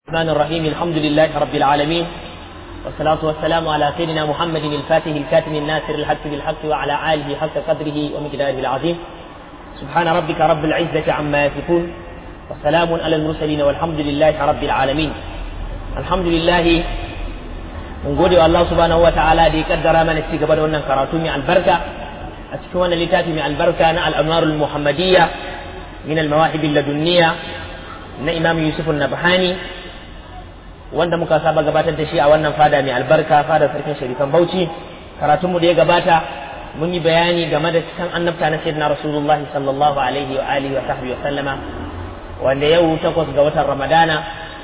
الرحمن الرحيم الحمد لله رب العالمين والصلاة والسلام على سيدنا محمد الفاتح الكاتم الناصر الحق بالحق وعلى آله حق قدره ومقداره العظيم سبحان ربك رب العزة عما يصفون وسلام على المرسلين والحمد لله رب العالمين الحمد لله mun gode wa Allah subhanahu wa ta'ala da ya kaddara mana ci gaba da wannan karatu mai albarka a cikin wannan littafi mai albarka na al-anwarul muhammadiyya min al-mawahib ladunniya na imam yusuf an-nabhani wanda muka saba gabatar da shi a wannan fada mai albarka fada sarkin sharifan bauchi karatun mu da ya gabata mun yi bayani game da cikin annabta na sayyidina rasulullahi sallallahu alaihi wa alihi wa sahbihi wa sallama wanda yau takwas ga watan ramadana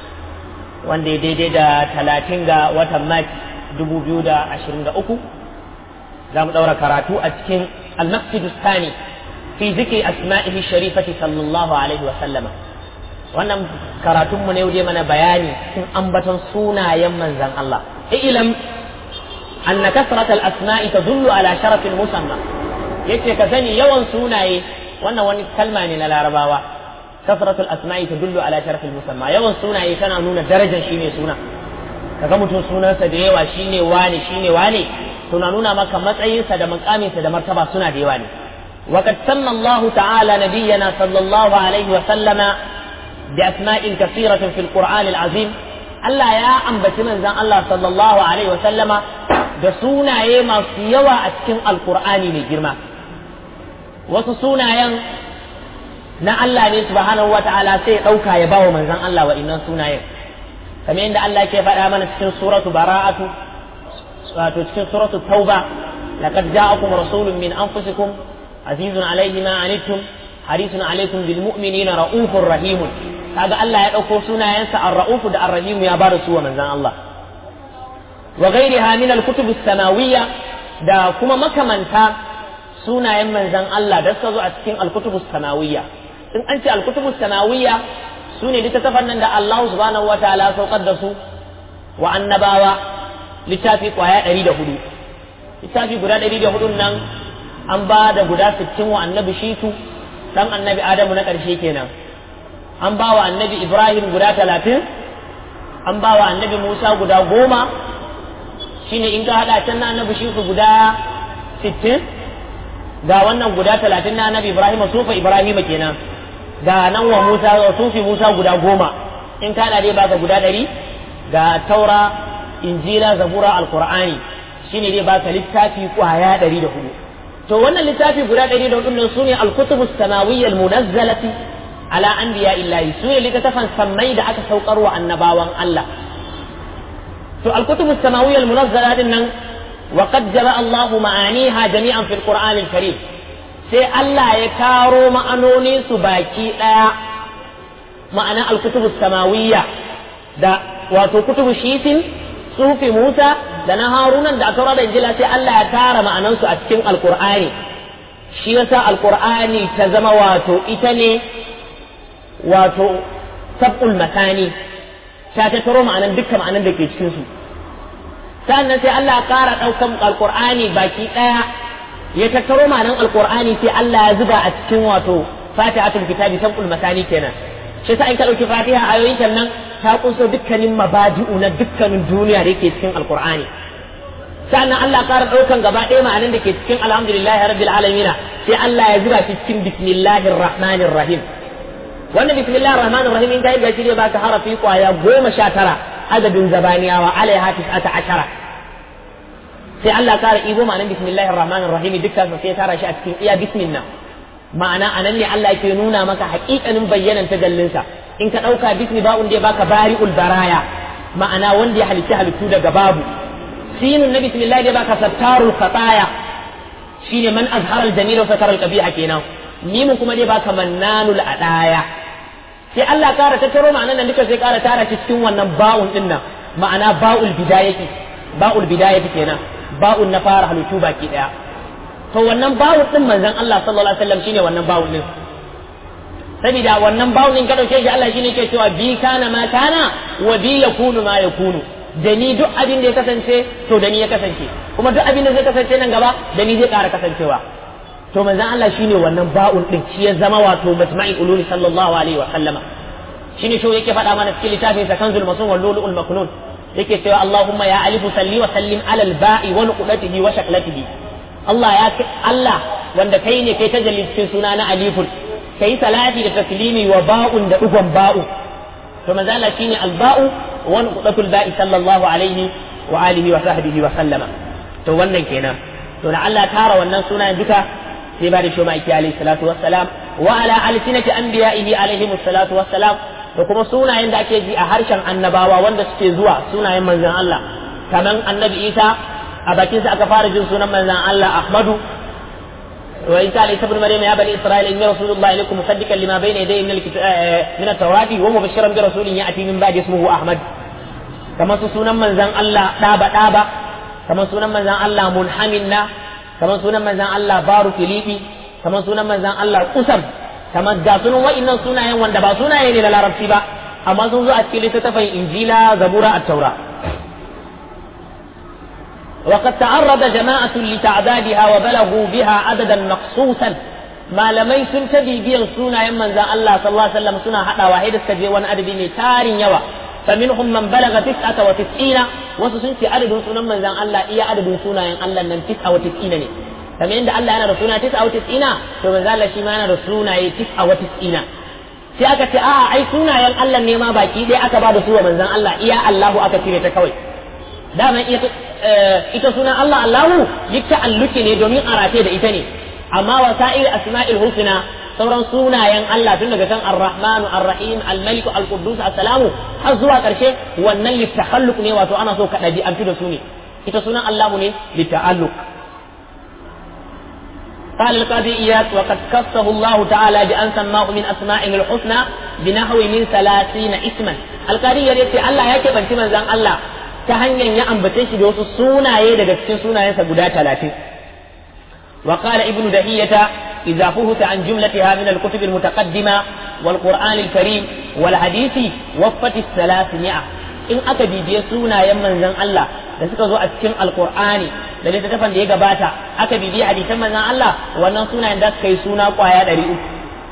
wanda ya daidai da talatin ga watan Mac dubu biyu da ashirin da uku za mu ɗaura karatu a cikin al-maqsid Sani fi zikri asma'ihi sharifati sallallahu alaihi wa sallama wannan karatunmu ne dai mana bayani cikin ambaton sunayen manzan Allah ilam anna kasrat al-asma'i tadullu ala sharaf al-musamma yace ka sani yawan sunaye wannan wani kalma ne na larabawa كثرة الأسماء تدل على شرف المسمى يوان سونا يكنا نونا درجة شيني سونا kaga mutum sunansa da yawa shine wane shine wane suna nuna maka matsayinsa da makaminsa da martaba suna da yawa ne وقد سمى الله تعالى نبينا صلى الله عليه وسلم بأسماء كثيرة في القرآن العظيم Allah ya ambaci manzon Allah sallallahu alaihi wa sallama da sunaye masu yawa a cikin alkur'ani mai girma wasu sunayen na Allah ne subhanahu wa ta'ala sai ya ɗauka ya bawa manzon Allah wa innan sunayen kamar yadda Allah ke faɗa mana cikin suratu bara'atu wato cikin suratu tauba laqad ja'akum rasulun min anfusikum azizun alayhi ma anittum harisun alaykum bil mu'minina raufur rahimun kaga Allah ya ɗauko sunayensa ar-raufu da ar-rahim ya bada su wa manzon Allah wa ghairiha min al-kutub as-samawiyya da kuma makamanta sunayen manzon Allah da suka zo a cikin al-kutub as-samawiyya in an ce alkutubu sanawiyya su ne littattafan nan da Allah subhanahu wa ta'ala saukar da su wa annabawa littafi kwaya ɗari da hudu littafi guda ɗari da hudun nan an ba da guda sittin wa annabi shitu dan annabi adamu na ƙarshe kenan an ba wa annabi ibrahim guda talatin an ba wa annabi musa guda goma shine in ka haɗa can na annabi shitu guda sittin ga wannan guda talatin na annabi ibrahim sufa ibrahim kenan ga nan wa Musa wa sufi Musa guda goma in ka dai baka guda ɗari ga taura injila zabura alqur'ani shine dai baka littafi kwaya ɗari da hudu to wannan littafi guda ɗari da hudu nan sune alkutubu samawiyya almunazzalati ala anbiya illahi sune littafan sammai da aka saukar wa annabawan Allah to alkutubu samawiyya almunazzala din nan وقد جمع الله معانيها جميعا في القرآن الكريم sai Allah ya karo ma'anoni su baki ɗaya ma'ana alkutubu samawiyya da wato kutubu shitin sufi Musa da na Harunan da aka da injila sai Allah ya tara ma'anansu a cikin alkur'ani shi yasa alkur'ani ta zama wato ita ne wato sab'ul matani ta tattaro ma'anan dukkan ma'anan da ke cikin su sannan sai Allah ya ƙara ɗaukan alkur'ani baki ɗaya ya tattaro ma'anan alkur'ani sai Allah ya zuba a cikin wato fatihatul kitabi sab'ul masani kenan shi sa in ka dauki fatiha ayoyin kan nan ta kunso dukkanin mabadi'u na dukkanin duniya da yake cikin alkur'ani sannan Allah ƙara daukan gaba ɗaya ma'anan da ke cikin alhamdulillahi rabbil alamin sai Allah ya zuba shi cikin bismillahir rahmanir rahim wannan bismillahir rahmanir rahim in ka yi gashi ne baka harafi kwaya goma sha tara adadin zabaniyawa alaiha tis'ata ashara sai Allah kara ibo ma'anan bismillahir rahmanir rahim dukkan sai ya tara shi a cikin iya bismillah ma'ana anan ne Allah yake nuna maka haƙiƙanin bayyanan tajallinsa in ka ɗauka bismi ba'un da baka bari'ul baraya ma'ana wanda ya halitta halittu daga babu sinun na bismillah da baka sattarul khataya shine man azhara al-jamil wa satara al-qabiha kenan mimun kuma dai baka mannanul adaya sai Allah kara tattaro ma'anan nan duka sai kara tara shi cikin wannan ba'un din nan ma'ana ba'ul bidayati ba'ul bidayati kenan ba'un na fara halittu baki daya to wannan ba'un din manzon Allah sallallahu alaihi wasallam shine wannan ba'un din saboda wannan ba'un din ka dauke shi Allah shine ke cewa bi kana ma kana wa bi yakunu ma yakunu da ni duk abin da ya kasance to da ni ya kasance kuma duk abin da zai kasance nan gaba da ni zai ƙara kasancewa to manzon Allah shine wannan ba'un din shi ya zama wato majma'i ululi sallallahu alaihi wa sallama shine shi yake faɗa mana cikin littafin sa kanzul masun wal lulu'ul maknun yake cewa Allahumma ya alifu salli wa sallim ala al-ba'i wa nuqdatihi wa shaklatihi Allah ya Allah wanda kai ne kai tajalli cikin suna na alifun kai salati da taslimi wa ba'un da ugon ba'u to manzo Allah shine al-ba'u wa nuqdatul ba'i sallallahu alaihi wa alihi wa sahbihi wa sallama to wannan kenan to da Allah tara wannan sunayen duka sai ba da shi ma'aiki alaihi salatu wassalam wa ala alsinati anbiya'ihi alaihi salatu wassalam da kuma sunayen da ake ji a harshen annabawa wanda suke zuwa sunayen manzon Allah kaman annabi Isa a bakin sa aka fara jin sunan manzon Allah Ahmadu wa Isa alayhi ibn Maryam ya bani Isra'ila inni rasulullahi ilaykum musaddiqan lima bayna yadayhi min min at-taurati wa mubashiran bi rasulin ya'ti min ba'di ismuhu Ahmad kamar su sunan manzon Allah daba daba kamar sunan manzon Allah munhaminna kamar sunan manzon Allah baru filifi kamar sunan manzon Allah kusam kamar ga sunan wa'annan sunayen wanda ba sunaye ne na larabci ba amma sun zo a cikin littattafan injila zabura at-taura وقد تعرض جماعة لتعدادها وبلغوا بها عددا مقصوصا ما لمي سن تبي بيان سونا يمن ذا الله صلى الله عليه وسلم سنا حتى واحد سجي وان أدبي تار يوا فمنهم من بلغ تسعة وتسعين وسسنتي عدد سنة من ذا الله إيا عدد سونا ين الله نن تسعة وتسعين ne kamar yadda Allah yana da suna tis'a wa tis'ina to manzo Allah shi ma yana da sunaye tis'a wa tis'ina sai aka ce a'a ai sunayen Allah ne ma baki dai aka ba da su wa manzon Allah iya Allahu aka cire ta kawai dama ita ita sunan Allah Allahu yake alluki ne domin arate da ita ne amma wasa'il asma'il husna sauran sunayen Allah tun daga kan Ar-Rahmanu Ar-Rahim Al-Malik Al-Quddus As-Salamu har zuwa karshe wannan litakhalluq ne wato ana so ka dabi an fi da su ne ita sunan Allahu ne litalluq قال القاضي إياس وقد كفه الله تعالى بأن سماه من أسمائه الحسنى بنحو من ثلاثين اسما القاضي يريد الله يكي بنتي من زان الله تهنيا يأنبتش دوس سونا يدك سن سونا ينسى قدا ثلاثين وقال ابن دهية إذا فهت عن جملتها من الكتب المتقدمة والقرآن الكريم والحديث وفت الثلاثمائة in aka bibiye sunayen manzon Allah da suka zo a cikin alkur'ani da littattafan da ya gabata aka bibiye hadisan manzon Allah wannan sunayen da suka yi suna kwaya ɗari uku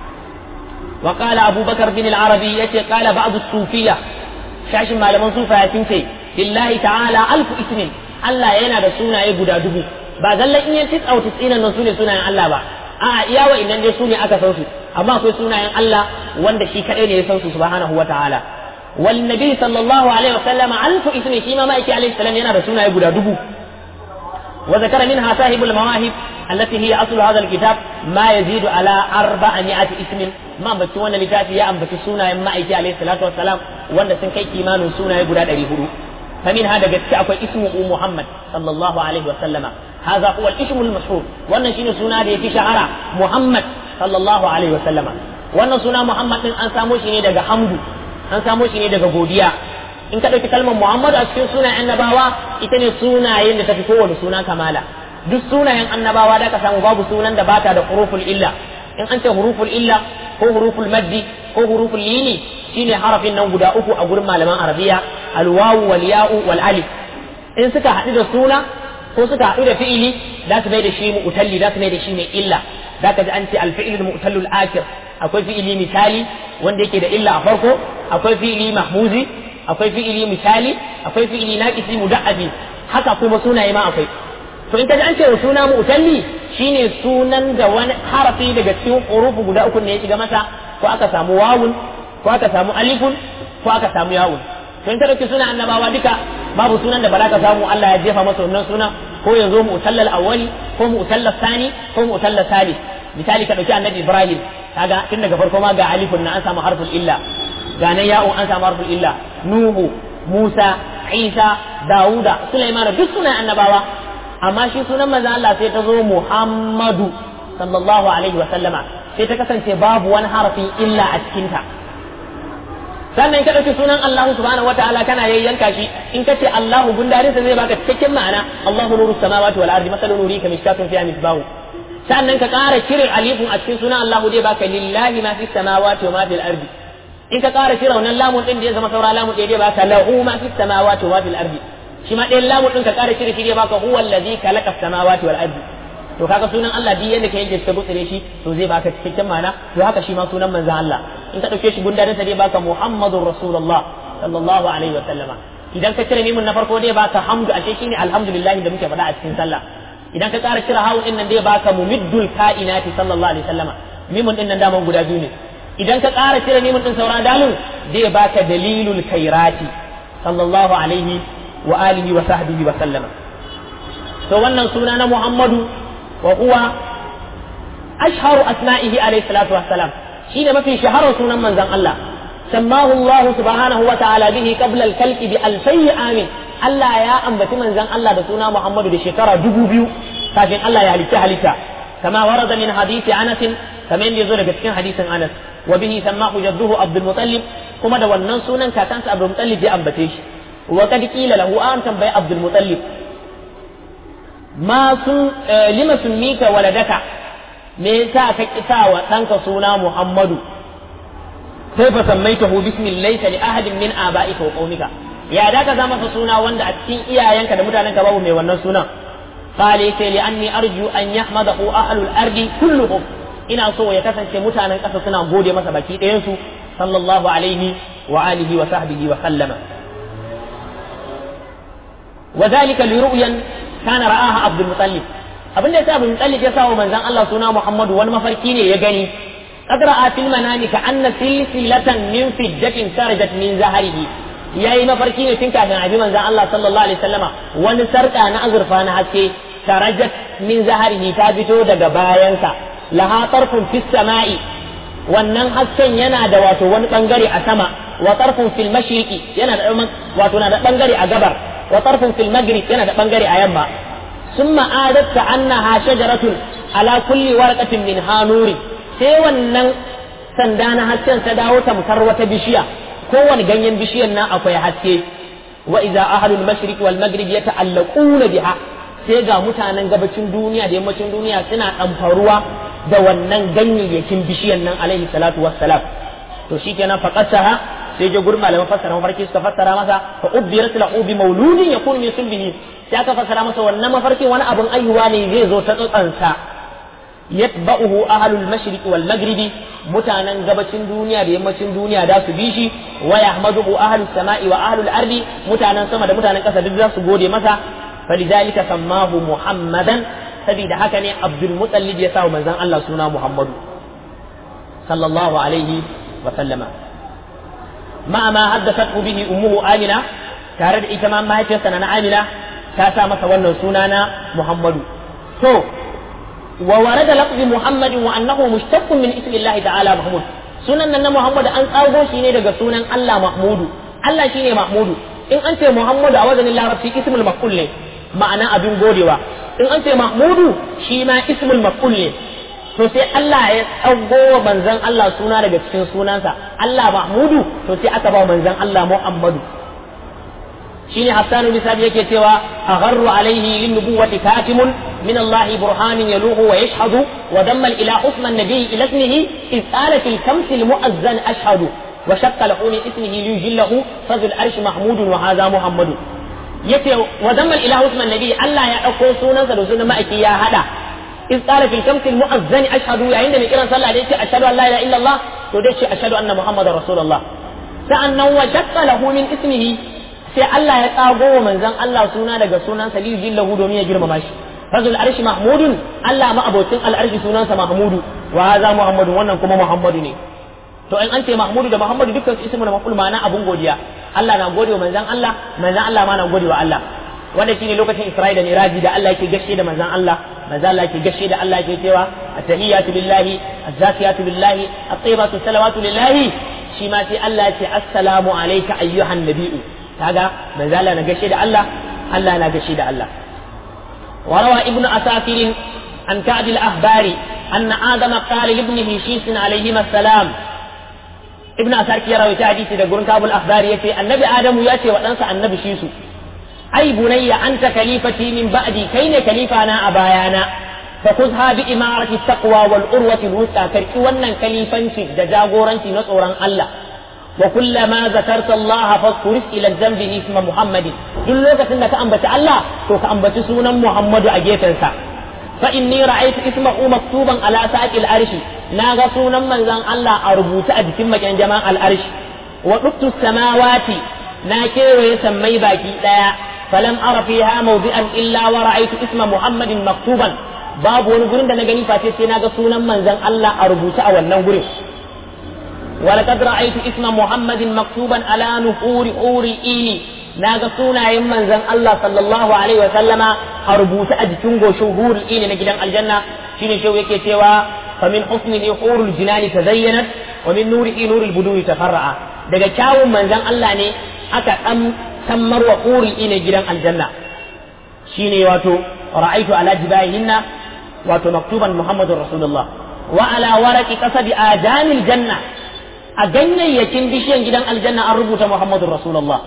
wa qala abubakar bin al-arabi yace qala ba'd as-sufiyya shashin malaman sufaya sun ce lillahi ta'ala alfu ismin Allah yana da sunaye guda dubu ba zallan in yanti tsauti tsinan nan sune sunayen Allah ba a'a iya wa idan dai sune aka san su amma akwai sunayen Allah wanda shi kadai ne ya san su subhanahu wa ta'ala والنبي صلى الله عليه وسلم ألف اسم شيما مايك عليه السلام ينا رسولنا يقول دبو وذكر منها صاحب المواهب التي هي أصل هذا الكتاب ما يزيد على أربعمائة اسم ما بتوانا لتاتي يا أم بتسونا يما إيكي عليه الصلاة والسلام وانا سنكي كيمان سونا يقول هذا فمن هذا قد أكو اسمه محمد صلى الله عليه وسلم هذا هو الاسم المشهور وانا شنو سونا دي في شعر محمد صلى الله عليه وسلم وانا سونا محمد أن سامو شنو دقى حمد an samo shi ne daga godiya in ka ɗauki kalmar Muhammadu a cikin sunayen annabawa ita ne sunayen da tafi kowane suna kamala duk sunayen annabawa da ka samu babu sunan da bata da huruful illa in an ce huruful illa ko huruful maddi ko huruful lini shine harafin nan guda uku a gurin malaman arabiya alwawu wal ya'u wal alif in suka haɗu da suna ko suka haɗu da fi'ili za su mai da shi mu'talli za su mai da shi mai illa za ka ji an ce alfi'il mu'tallul akir akwai fi'ili misali wanda yake da illa a farko akwai fi'ili mahmuzi akwai fi'ili misali akwai fi'ili naqisi muda'abi haka kuma sunaye ma akwai to in kaji an ce suna mu'talli shine sunan da wani harafi daga cikin hurufu guda uku ne ya shiga masa ko aka samu wawun ko aka samu alifun ko aka samu yawun to in ka dauki sunan annabawa duka babu sunan da ba za ka samu Allah ya jefa masa wannan suna ko ya zo mu'tallal awwali ko mu'tallal sani ko mu'tallal salis misali ka dauki annabi Ibrahim kaga tun daga farko ma ga alifun na an samu harful illa ga nan ya'un an samu harful illa nuhu musa isa dawuda sulaiman duk sunan annabawa amma shi sunan manzon Allah sai ta zo muhammadu sallallahu alaihi wa sallama sai ta kasance babu wani harafin illa a cikin ta sannan ka ɗauki sunan Allah subhanahu wa ta'ala kana yayyanka shi in ka ce Allahu gundarin sa zai baka cikakken ma'ana Allahu nuru samawati wal ardi masalu nuri ka mishkatun fiha misbahu sannan ka ƙara cire alifun a cikin sunan Allahu zai baka lillahi ma fis samawati wa ma fil ardi in ka ƙara cire wannan lamun din da ya zama saura lamun ɗaya zai baka lahu ma fis samawati wa ma fil ardi shi ma ɗayan lamun din ka ƙara cire shi zai baka huwa allazi khalaqa samawati wal ardi to kaga sunan Allah duk yadda ka yanke ka gutsire shi to zai baka cikakken ma'ana to haka shi ma sunan manzon Allah in ka dauke shi gundarin sa zai baka Muhammadur Rasulullah sallallahu alaihi wa sallama idan ka cire mimun na farko zai baka hamdu ashe shine alhamdulillah da muke faɗa a cikin sallah idan ka ƙara cire hawu din nan zai baka mumiddul kainati sallallahu alaihi wa sallama mimun din nan daman guda biyu ne idan ka ƙara cire mimun din sauran dalil zai baka dalilul khairati sallallahu alaihi wa alihi wa sahbihi wa sallama to wannan suna na Muhammadu wa huwa ashharu asma'ihi alayhi salatu wassalam shine mafi shaharar sunan manzon Allah sammahu Allah subhanahu wa ta'ala bihi qabla al-khalqi bi alfay amin Allah ya ambaci manzon Allah da suna Muhammadu da shekara dubu biyu kafin Allah ya halitta halitta kama warada min hadisi Anas kamar yadda yazo daga cikin hadisin Anas wa bihi sammahu jadduhu Abdul Muttalib kuma da wannan sunan kakansa Abdul Muttalib ya ambace shi wa kad qila lahu an tambayi Abdul Muttalib ma sun lima summika waladaka me yasa ka kisa wa ɗanka suna Muhammadu sai fa sammaitahu bismin laysa li ahadin min aba'ika wa qaumika ya da ka zama suna wanda a cikin iyayenka da mutanenka babu mai wannan sunan qala yace li anni arju an yahmadahu ahlul ardi kulluhum ina so ya kasance mutanen ƙasa suna gode masa baki ɗayan su sallallahu alaihi wa alihi wa sahbihi wa sallama وذلك لرؤيا kana ra'aha Abdul Muttalib abin da yasa Abdul Muttalib ya sawa manzon Allah suna Muhammadu wani mafarki ne ya gani qad ra'a fil manami ka anna silsilatan min fiddatin sarajat min zahrihi yayi mafarki ne tun kafin abi manzon Allah sallallahu alaihi wasallama wani sarka na azurfa na haske sarajat min zahrihi ta fito daga bayansa laha tarfun fis sama'i wannan hasken yana da wato wani bangare a sama wa tarfun fil mashriqi yana da wato na da bangare a gabar وطرف في المغرب yana da bangare a yamma ثم عادت كأنها شجرة على كل ورقة منها نور sai wannan sanda na hasken ta dawo tamkar wata bishiya kowane ganyen bishiyan nan akwai haske wa idza ahlul mashriq wal maghrib yata'allaquna biha sai ga mutanen gabacin duniya da yammacin duniya suna ɗamfaruwa da wannan ganyayyakin bishiyan nan alaihi salatu wassalam to shikenan faqasaha sai je gurin malaman fassara mafarki suka fassara masa fa ubbirat lahu bi mauludin yakun min sulbihi sai aka fassara masa wannan mafarkin wani abun ayyuwa ne zai zo ta tsotsansa yatba'uhu ahlul mashriq wal maghribi mutanen gabacin duniya da yammacin duniya da su bi shi wa yahmaduhu ahlus sama'i wa ahlul ardi mutanen sama da mutanen kasa duk za su gode masa falidhalika sammahu muhammadan saboda haka ne abdul mutallib ya sa manzon Allah suna muhammadu sallallahu alaihi wa sallama مع ما حدثته به أمه آمنة تارد إتمام ما يتيسنا آمنة كاسا مسا ونن سنانا محمد تو وورد لفظ محمد وأنه مشتق من اسم الله تعالى محمود sunan nan na Muhammad an tsago shi ne daga sunan Allah Mahmudu Allah shine Mahmudu in an ce Muhammadu a wazanin Larabci ismul maf'ul ne ma'ana abin godewa in an ce Mahmudu shi ma ismul maf'ul ne to sai Allah ya tsago wa manzon Allah suna daga cikin sunansa Allah Mahmudu to sai aka ba manzon Allah Muhammadu shine Hassan bin Sabi yake cewa agharru alaihi lin nubuwati katimun min Allah burhanin yaluhu wa yashhadu wa damma ila usman nabi ila ismihi iz qala fil kams al mu'azzan ashhadu wa shaqqa lahu min ismihi li yujillahu fadl arsh mahmudun wa hadha muhammadu yace wa damma ila usman nabi Allah ya dauko sunansa da sunan ma'aiki ya hada إذ قال في الكمس المؤذن أشهد يا عندما كنا صلى عليه أشهد أن لا إله إلا الله توديش أشهد أن محمد رسول الله فأنه وشق له من اسمه sai Allah ya tsago wa manzon Allah suna daga sunansa li jillahu domin ya girmama shi fazul arshi mahmudun Allah ma abocin al'arshi sunansa mahmudu wa hadha muhammadun wannan kuma muhammadu ne to in an ce mahmudu da muhammadu dukkan su ismu da maful ma'ana abun godiya Allah na gode wa manzon Allah manzon Allah ma na gode wa Allah wanda shine lokacin Isra'i da Miraji da Allah yake gashe da manzon Allah manzon Allah yake gashe da Allah yake cewa at-tahiyatu lillahi az-zakiyatu lillahi at-tayyibatu salawatu lillahi shi ma sai Allah ya ce assalamu alayka ayyuhan nabiyyu kaga manzo Allah na gashe da Allah Allah na gashe da Allah وروى ابن أساكر عن كعب الأخبار أن آدم قال لابنه شيس عليهما السلام ابن أساكر يروي حديث ده قرن كعب الأخبار يتي النبي آدم يأتي وتنسى النبي شيسو أي بني أنت خليفتي من بعدي كين خليفة أنا أبايانا فخذها بإمارة التقوى والأروة الوثقى كركي ونن خليفانشي دجاغورانشي نصوران الله وكلما ذكرت الله فاذكر الى الذنب اسم محمد duk lokacin da ka ambaci Allah to ka ambaci sunan Muhammadu a gefensa fa inni ra'aytu ismahu maktuban ala saqil arshi naga sunan manzon Allah a rubuta a jikin makin jama'an al-arshi wa duktu samawati na kewaye sammai baki daya falam ara fiha mawdi'an illa wa ra'aytu isma muhammadin maktuban babu wani gurin da na gani face sai naga sunan manzon Allah a rubuta a wannan gurin ولقد رأيت اسم محمد مكتوبا على نحور حور إيلي naga sunayen manzon Allah sallallahu alaihi wa sallama a rubuce a jikin goshin hurul ini na gidan aljanna shine shau yake cewa fa min husnihi hurul jinani tazayyanat wa min nurihi nurul buduri tafarra'a daga kyawun manzon Allah ne aka dan sammar wa hurul ini gidan aljanna shine wato ra'aitu ala jibahinna wato maktuban muhammadur rasulullah wa ala waraqi qasabi ajanil janna a ganyayyakin bishiyan gidan aljanna an rubuta muhammadur rasulullah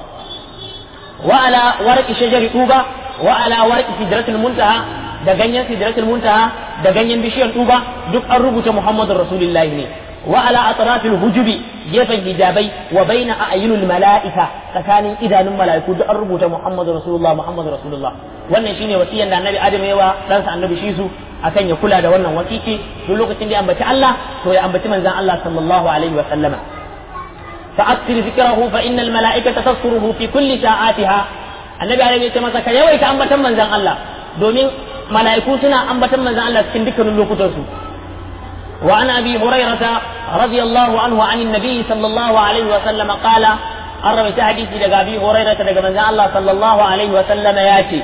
وعلى ورق شجر طوبة وعلى ورق سدرة المنتهى da ganyen sidratul muntaha da ganyen bishiyar tuba duk an rubuta muhammadur rasulullahi ne wa ala atrafil hujubi gefen hijabai wa baina a'yunil mala'ika tsakanin idanun mala'iku duk an rubuta muhammadur rasulullah muhammadur rasulullah wannan shine wasiyan da annabi adam yawa dan sa annabi shisu akan ya kula da wannan wasiki duk lokacin da ya ambaci Allah to ya ambaci manzon Allah sallallahu alaihi wa sallama فأكثر ذكره فإن الملائكة تذكره في كل ساعاتها النبي عليه الصلاة والسلام كان يويت أنبتا من زن الله دومين ملائكو سنا أنبتا من زن الله سكن ذكر اللوكتوسو وعن أبي هريرة رضي الله عنه عن النبي صلى الله عليه وسلم قال أرى حديث لقى أبي هريرة لقى من زن الله صلى الله عليه وسلم ياتي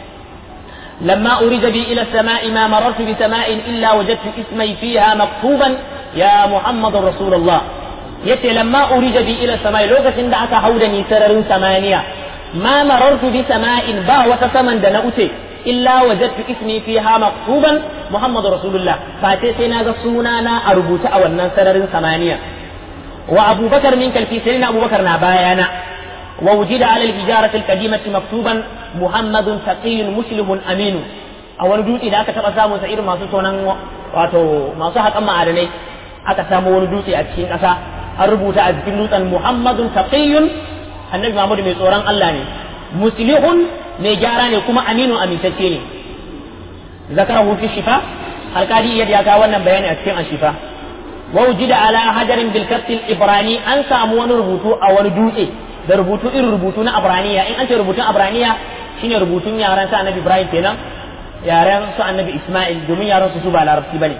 لما أريد بي إلى السماء ما مررت بسماء إلا وجدت اسمي فيها مكتوبا يا محمد رسول الله yace lamma urija bi ila samai lokacin da aka hauda ni sararin samaniya ma marartu bi sama'in ba wata saman da na uce illa wajadtu ismi fiha maktuban muhammadu rasulullah fa sai sai naga sunana a rubuta a wannan sararin samaniya wa abubakar min kalfi sai na abubakar na bayana wa wujida ala al-hijarati al-qadimati maktuban muhammadun taqiyyun muslimun aminu a wani dutse da aka taba samun sa irin masu tonan wato masu haƙan ma'adanai aka samu wani dutse a cikin ƙasa an rubuta a jikin dutsen Muhammadun taqiyyun annabi Muhammadu mai tsoron Allah ne muslihun mai gyara ne kuma aminu amintacce ne zakarahu fi shifa alkadi yadda ya kawo wannan bayani a cikin ashifa wa wujida ala hajarin bil ibrani an samu wani rubutu a wani dutse da rubutu irin rubutu na abraniya in an ce rubutun abraniya shine rubutun yaran sa annabi Ibrahim kenan yaran su annabi Isma'il domin yaran su su ba larabci bane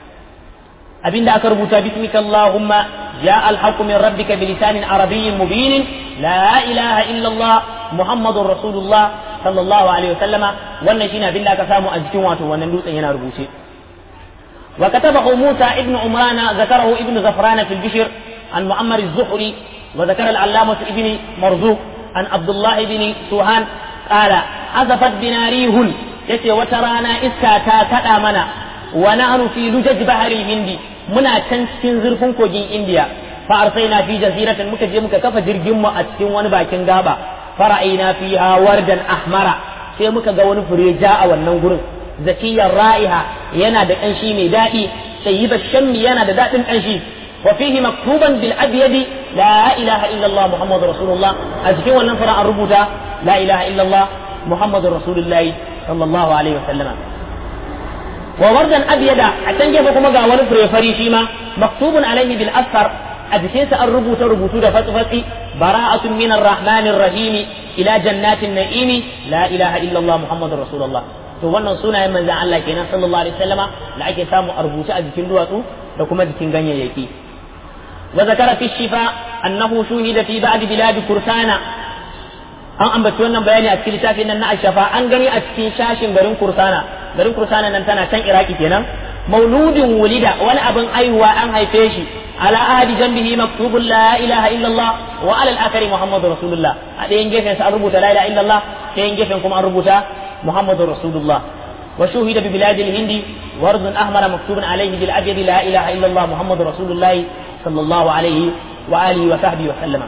abinda aka rubuta bismika Allahumma ja alhaqu min rabbika bilisanin arabiyyin mubinin la ilaha illa Allah muhammadur rasulullah sallallahu alaihi wasallama wannan shine abinda aka samu a jikin wato wannan dutsen yana rubuce wa katabahu Musa ibn Umran zakarahu ibn Zafran fi al-Bishr an Muammar az-Zuhri wa zakara al-Allamah ibn Marzuq an Abdullah ibn Suhan qala azafat binarihun yace wata rana iska ta kada mana wa nahnu fi lujaj bahri hindi muna can cikin zurfin kogin indiya fa arsaina fi jaziratin muka je muka kafa jirgin mu a cikin wani bakin gaba fara'ina fiha wardan ahmara sai muka ga wani fure ja a wannan gurin zakiyar ra'iha yana da kanshi mai daɗi sayyiba shammi yana da daɗin kanshi wa fihi maktuban bil abyadi la ilaha illa allah muhammadur rasulullah a cikin wannan fara an rubuta la ilaha illa allah muhammadur rasulullahi sallallahu alaihi wa sallama wa wardan abyada a can gefe kuma ga wani fure fari shi ma maktubun alaihi bil asfar a jikinsa an rubuta rubutu da fatsi bara'atun min arrahmanir rahimi ila jannatin na'imi la ilaha illa allah muhammadur rasulullah to wannan sunayen manzon Allah kenan sallallahu alaihi wasallama da ake samu a rubuce a jikin duwatsu da kuma jikin ganyayyaki wa zakara fi shifa annahu shuhida fi ba'd bilad kursana an ambaci wannan bayani a cikin littafin nan na ashafa an gani a cikin shashin garin kursana garin kursana nan tana can iraki kenan mauludin wulida wani abin aiwa an haife shi ala ahadi jambihi maktubun la ilaha illallah wa ala al-akhari muhammadu rasulullah a ɗayan gefen sa an rubuta la ilaha illallah ɗayan gefen kuma an rubuta muhammadu rasulullah wa shuhida bi biladil hindi wardun ahmara maktubun alayhi bil abyad la ilaha illallah muhammadu rasulullah sallallahu alayhi wa alihi wa sahbihi wa sallama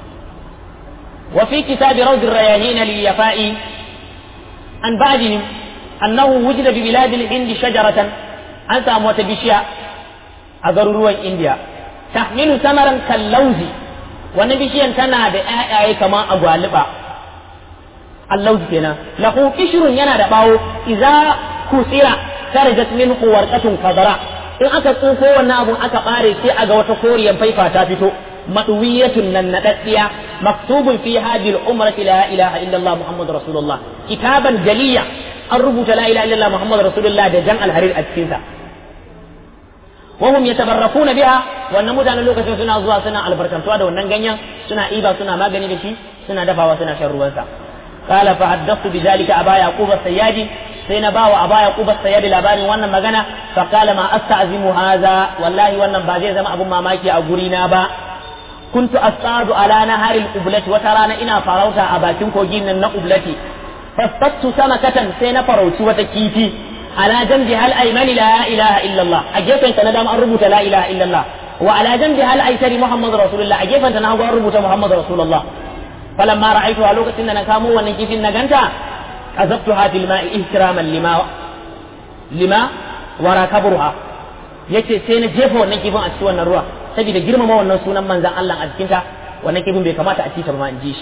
وفي كتاب روض الرياهين لليفاء عن بعدهم أنه وجد ببلاد الهند شجرة أنت أموت بشياء أضرروا إنديا تحمل ثمرا كاللوز ونبشيا تنا بآي كما أغوالبا اللوز كنا له قشر ينا دباو إذا كسر kharajat minhu warqatun khadra in aka tsufo wannan abun aka bare sai a ga wata koriyan faifa ta fito maduwiyatun nan nadaddiya maktubun fi hadhihi al-umrati la ilaha illa Allah muhammadur rasulullah kitaban jaliya an rubuta la ilaha illa Allah muhammadur rasulullah da jan alharir a cikin sa وهم يتبركون بها wannan mutanen lokacin suna zuwa suna albarkantuwa da wannan ganyen suna iba suna magani da shi suna dafawa suna shan ruwansa qala fa haddathu bidhalika aba yaqub as-sayyadi sai na bawa aba yaqub as-sayyadi labarin wannan magana fa qala ma asta'zimu hadha wallahi wannan ba zai zama abun mamaki a guri na ba kuntu astadu ala naharil ublati wata rana ina farauta a bakin kogin nan na ublati fastattu samakatan sai na farauci wata kifi على جنبها الأيمن لا إله إلا الله أجيب أنت ندام أربط لا إله إلا الله وعلى جنبها الأيسر محمد رسول الله أجيب أنت نهض أربط محمد رسول الله فلما رأيتها لوكت إن نكامو ونكيف النجنتا عذبتها في الماء احتراما لما لما ورا كبرها yace sai na jefa wannan kifin a cikin wannan ruwa saboda girmama wannan sunan manzon Allah a cikin ta wannan kifin bai kamata a ci ta ba in ji shi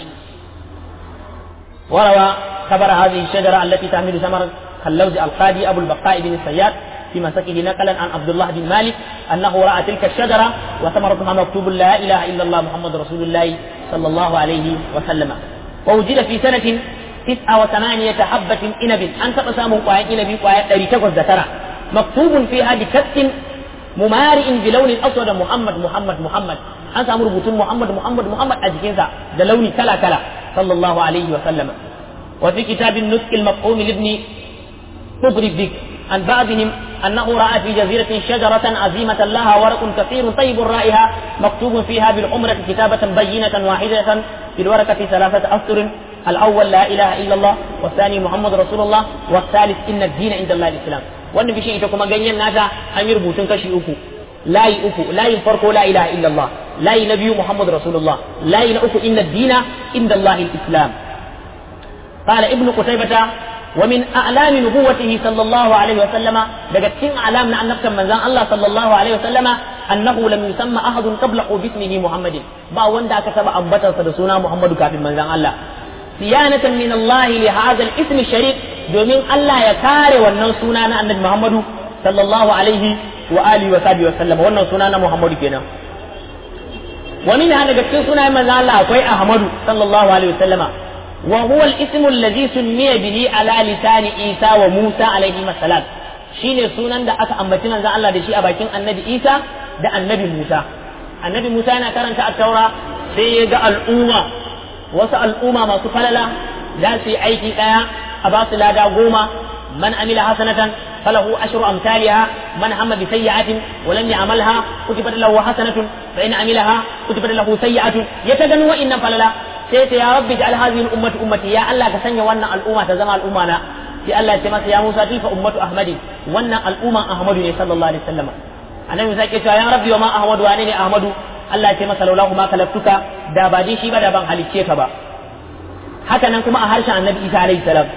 warawa kabara hadhihi shajara allati tahmilu samar كاللوز القاضي أبو البقاء بن الصياد في مسكه نقلا عن عبد الله بن مالك أنه رأى تلك الشجرة وثمرتها مكتوب لا إله إلا الله محمد رسول الله صلى الله عليه وسلم ووجد في سنة تسعة وثمانية حبة إنب أن تقسم قوايا إنب قوايا تريتكوز ذكرى مكتوب فيها بكت ممارئ بلون أسود محمد محمد محمد أن سامر بطون محمد محمد محمد أجكنسا دلون كلا كلا صلى الله عليه وسلم وفي كتاب النسك المفهوم لابن تضرب بك عن بعضهم أنه رأى في جزيرة شجرة عظيمة لها ورق كثير طيب الرائحة مكتوب فيها بالعمرة كتابة بينة واحدة في الورقة ثلاثة أسطر الأول لا إله إلا الله والثاني محمد رسول الله والثالث إن الدين عند الله الإسلام wannan bishin ita kuma ganyen nata an yi rubutun kashi uku layi uku layin farko la ilaha illallah layi na biyu muhammad rasulullah layi na uku inna dina inda allah islam قال ابن قتيبة ومن أعلام نبوته صلى الله عليه وسلم دقتين أعلام أن نفسا من زان الله صلى الله عليه وسلم أنه لم يسمى أحد قبله باسمه محمد با وندا كتب أنبتا سدسونا محمد كافي من زان الله صيانة من الله لهذا الاسم الشريف دومين الله يكاري ونن سنانا أن محمد صلى الله عليه وآله وصحبه وسلم ونن سنانا محمد كنا ومن هذا دقتين سنة من زان الله أكوي أحمد صلى الله عليه وسلم وهو الاسم الذي سمي به على لسان عيسى وموسى عليهما السلام shine sunan da aka ambaci manzon Allah da shi a bakin annabi Isa da annabi Musa annabi Musa yana karanta at-taura sai ya ga al'umma wasu al'umma masu falala za su yi aiki daya a ba su lada goma man amila hasanatan falahu ashru amsalha man hamma bi sayyi'atin wa lam ya'malha kutibat lahu hasanatun fa in amilaha kutibat lahu sayyi'atun ya ta ganin wa'innan falala sai ta ya rabbi ja'al hadhihi al-ummati ummati ya Allah ka sanya wannan al'umma ta zama al'umma na sai Allah ya ce masa ya Musa tilka ummatu ahmadi wannan al'umman ahmadu ne sallallahu alaihi wasallam annabi Musa ke cewa ya rabbi wa ma ahmadu wa ne ahmadu Allah ya ce masa laulahu ma kalaftuka da ba din shi ba da ban halicce ka ba haka nan kuma a harshen annabi Isa alaihi salam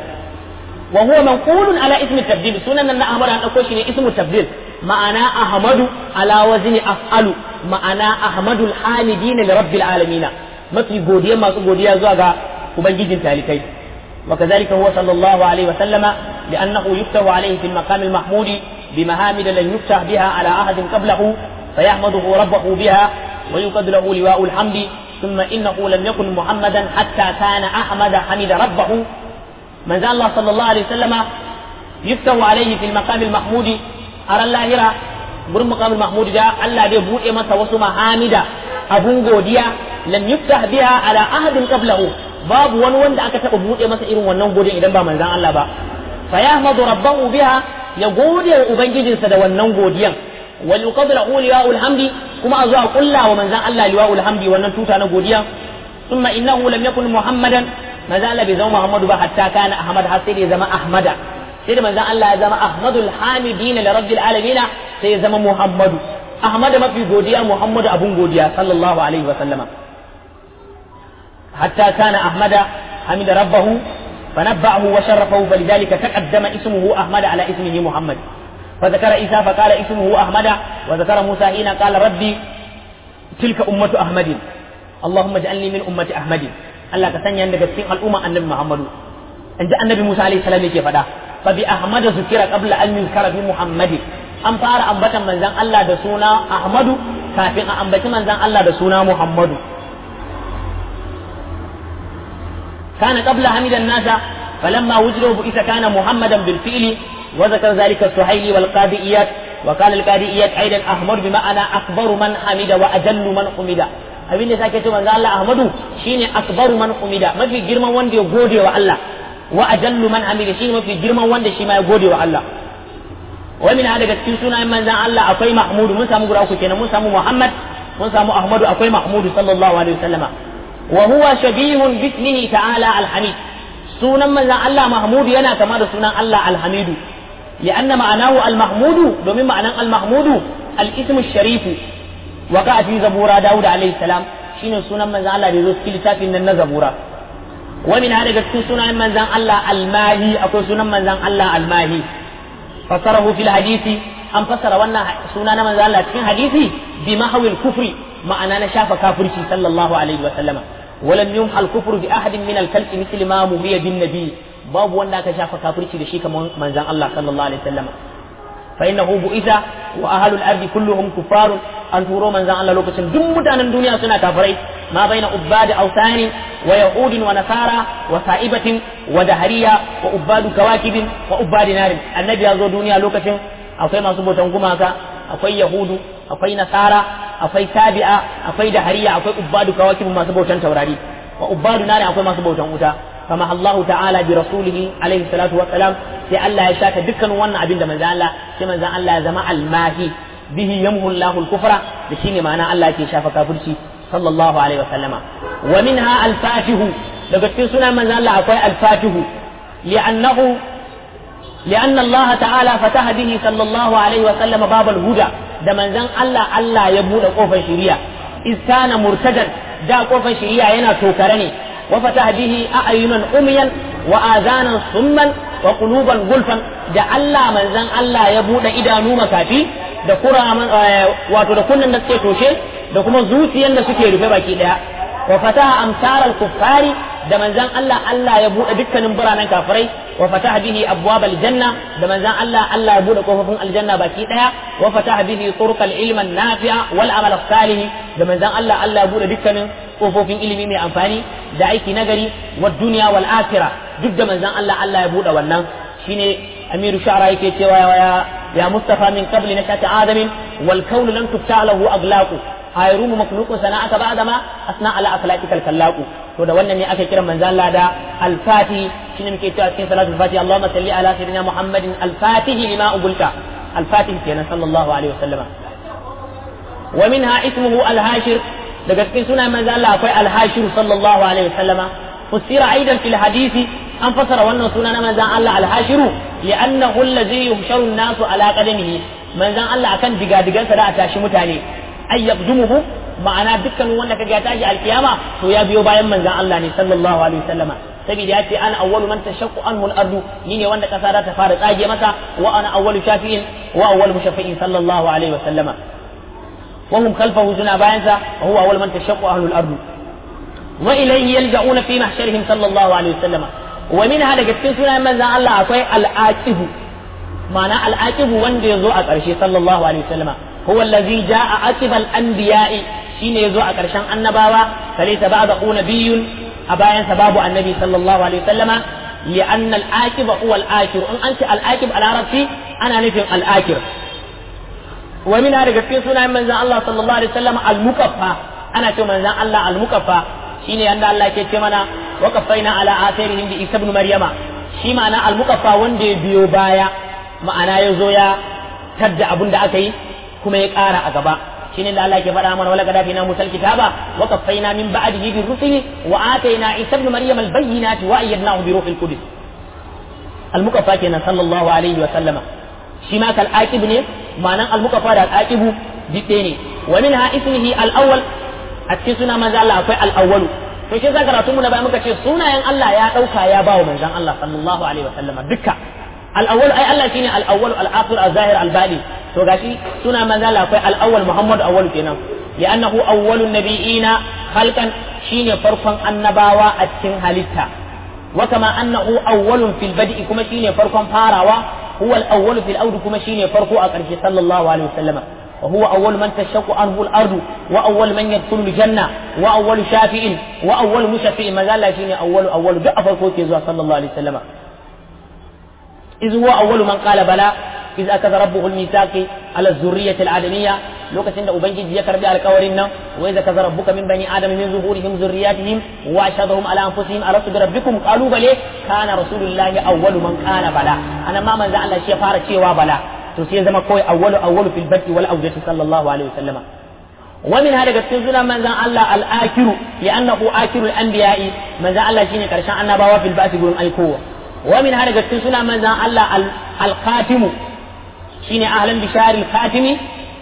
wa huwa manqulun ala ismi tabdil sunan nan na ahmadu an dauko shi ne ismu tabdil ma'ana ahmadu ala wazni af'alu ma'ana ahmadul hamidin li rabbil alamin mafi godiya masu godiya zuwa ga ubangijin talikai وكذلك هو صلى الله عليه وسلم لأنه يفتح عليه في المقام المحمود بمهامد لن يفتح بها على أحد قبله فيحمده ربه بها ويقد له لواء الحمد ثم إنه لم يكن محمدا حتى كان أحمد حمد ربه من ذا الله صلى الله عليه وسلم يفتح عليه في المقام المحمود أرى الله gurin maqamul mahmud da Allah bai buɗe masa wasu mahamida abun godiya lam yuftah biha ala ahadin qablahu babu wani wanda aka taɓa buɗe masa irin wannan godin idan ba manzan Allah ba fa yahmadu rabbahu biha ya gode wa ubangijinsa da wannan godiyan wa yuqaddu lahu liwa'ul hamdi kuma a zuwa kulla wa manzan Allah liwa'ul hamdi wannan tuta na godiya thumma innahu lam yakun muhammadan manzan Allah bai zama muhammadu ba hatta kana ahmad har sai da ya zama ahmada sai da manzan Allah ya zama ahmadul hamidin li rabbil alamin sai ya zama muhammadu ahmad mafi godiya muhammadu abun godiya sallallahu alaihi wa sallama حتى كان أحمد حمد ربه فنبأه وشرفه فلذلك تقدم اسمه أحمد على اسمه محمد فذكر عيسى فقال اسمه أحمد وذكر موسى حين قال ربي تلك أمة أحمد اللهم اجعلني من أمة أحمد Allah ka sanya daga cikin al'umma annabi Muhammadu in ji annabi Musa alaihi salam yake faɗa fa bi ahmad zukira qabla an yuzkara bi muhammadi an fara ambatan manzon Allah da suna ahmadu kafin a ambaci manzon Allah da suna muhammadu kana qabla hamidan nasa فلما وجدوا بئس كان محمدا بالفعل وذكر ذلك السهيلي والقادئيات وقال القادئيات ايضا احمد بمعنى اكبر من حمد واجل من حمد abin da sake ce manzo Allah Ahmadu shine akbaru man umida mafi girman wanda ya gode wa Allah wa ajallu man amila shine mafi girman wanda shi ma ya gode wa Allah wa min daga cikin sunayen manzon Allah akwai Mahmudu mun samu guda uku kenan mun samu Muhammad mun samu Ahmadu akwai Mahmudu sallallahu alaihi wasallama wa huwa shabihun bi ismihi ta'ala al-hamid sunan manzon Allah Mahmudu yana kama da sunan Allah al-hamidu لأن معناه المحمود دومين معنى المحمود الاسم الشريف وقع في زبورة داود عليه السلام شين سنة من زان الله يزوس كل تافي من زبورة ومن هذا قد سنة من زان الله الماهي أكو سنة من زان الله الماهي فسره في الحديث أم فسر وانا سنة من زان الله في حديثي بمحو الكفر معنى نشاف كافر صلى الله عليه وسلم ولم يمحى الكفر بأحد من الكلب مثل ما مهي بالنبي babu wanda aka shafa kafirci da shi kamar manzon Allah sallallahu alaihi wasallam fa innahu bu'itha wa ahlul ardi kulluhum kuffarun an turo manzon Allah lokacin duk mutanen duniya suna kafirai ma baina ubbadi awsani wa yahudin wa nasara wa sa'ibatin wa dahariya wa ubbadu kawakibin wa ubbadi narin annabi ya zo duniya lokacin akwai masu bautan gumaka akwai yahudu akwai nasara akwai tabi'a akwai dahariya akwai ubbadu kawakibin masu bautan taurari wa ubbadu narin akwai masu bautan wuta كما الله تعالى برسوله عليه الصلاة والسلام في الله يشاك دكان وانا عبين من ذا الله في من ذا الله زماء الماهي به يمه الله الكفر بشين معنى الله كي شاف كافرشي صلى الله عليه وسلم ومنها الفاتح لقد في سنة من ذا الله أقوى الفاتح لأنه لأن الله تعالى فتح به صلى الله عليه وسلم باب الهدى ده من ذا الله الله يبود قوفا شريعة إذ كان مرتدا دا قوفا شريعة ينا توكرني وفتح به أعينا أميا وآذانا صما وقلوبا غلفا da Allah manzan Allah ya buɗe idanu makafi da kura wato da kunnan da suke toshe da kuma zuciyan da suke rufe baki daya wa fataha amsar al-kuffari da manzan Allah Allah ya buɗe dukkanin biranen kafirai wa fataha bihi abwab al-janna da manzan Allah Allah ya buɗe kofofin aljanna baki daya wa fataha bihi turuq al-ilm an-nafi'a wal amal as-salih da manzan Allah Allah ya buɗe dukkanin kofofin ilimi mai amfani da aiki nagari wa duniya wal akhirah duk da manzan Allah Allah ya buɗe wannan shine amiru sha'ra yake cewa ya ya mustafa min qabli nashati adam wal kawn lam tufta lahu aglaqu ayrumu makhluqun sana'aka ba'da ma asna ala akhlaqika al kallaqu to da wannan ne aka kira manzan Allah da al fatih shine muke cewa cikin salatul fatih Allahumma salli ala sayyidina Muhammadin al fatih lima ubulta al fatih kenan sallallahu alaihi wasallama wa minha ismuhu al hashir daga cikin sunan manzan Allah akwai al hashir sallallahu alaihi wasallama فسر أيضا في الحديث أن فسر وأنه سنن من زان الله الحاشر لأنه الذي يحشر الناس على قدمه من زان الله كان دقا دقا سدا أتاشي متاني أي يقدمه ma'ana dukkan wanda kaga ya tashi alkiyama to ya biyo bayan manzon Allah ne sallallahu alaihi wasallama saboda ya ce ana awwalu man tashaqqu anhu al-ardu ni ne wanda kasa za ta fara tsage masa wa ana awwalu shafi'in wa awwalu mushaffi'in sallallahu alaihi wasallama wa hum khalfahu suna bayansa wa huwa awwalu man tashaqqu ahlu al-ardu وإليه يلجؤون في محشرهم صلى الله عليه وسلم ومنها daga cikin sunayen manzon Allah akwai al-aqibu ma'ana al-aqibu wanda yazo a ƙarshe sallallahu alaihi wasallam huwa allazi jaa aqiba al-anbiya'i shine yazo a ƙarshen annabawa falaysa ba'da nabiyyun a bayan sa babu annabi sallallahu alaihi wasallama لأن الآكب هو الآكر إن أنت الآكب على عربي أنا نفهم الآكر ومنها رجل سنة من الله صلى الله عليه وسلم المكفى أنا تو من الله المكفى shine yanda Allah ke ce mana wa kafaina ala atharihim bi Isa ibn Maryama shi ma'ana al-muqaffa wanda ya biyo baya ma'ana ya zo ya tadda abin da aka yi kuma ya ƙara a gaba shine da Allah ke faɗa mana wala kada fina musal kitaba wa kafaina min ba'dihi bi rusuli wa ataina Isa ibn Maryam al-bayyinati wa ayyadnahu bi ruhil qudus al-muqaffa kenan sallallahu alaihi wa sallama shi ma kal aqib ne ma'anan al-muqaffa da al-aqibu dide ne wa minha ismihi al-awwal a cikin suna manzo Allah akwai al-awwalu to shi zaka karatu mu na bayan muka ce sunayen Allah ya dauka ya bawa manzon Allah sallallahu alaihi wa sallama dukka al-awwal ai Allah shine al-awwal al-akhir al-zahir al-badi to gashi suna manzo Allah akwai al-awwal Muhammad awwal kenan li'annahu awwalun nabiyina khalqan shine farkon annabawa a cikin halitta wa kama annahu awwalun fil bad'i kuma shine farkon farawa huwa al-awwal fil awd kuma shine farko a ƙarshe sallallahu alaihi wasallama وهو أول من تشق عنه الأرض وأول من يدخل الجنة وأول شافع وأول مشفع ما زال شيني أول أول دعف الكوت صلى الله عليه وسلم إذ هو أول من قال بلى إذ أخذ ربه الميثاق على الذرية الآدمية لو كسند أبنجي ذكر بألقورنا وإذا أخذ ربك من بني آدم من ظهورهم ذرياتهم وأشهدهم على أنفسهم ألست بربكم قالوا بلى كان رسول الله أول من قال بلى أنا ما من زعل شيء فارق شيء وبلى to sai zama kawai awwalu awwalu fil bati wal awjati sallallahu alaihi wasallam wa min hada daga cikin sunan manzon Allah al akiru li annahu akiru al anbiya'i manzon Allah shine karshen annabawa fil bati gurin aikowa wa min hada daga cikin sunan manzon Allah al khatimu shine ahlan bishar al khatimi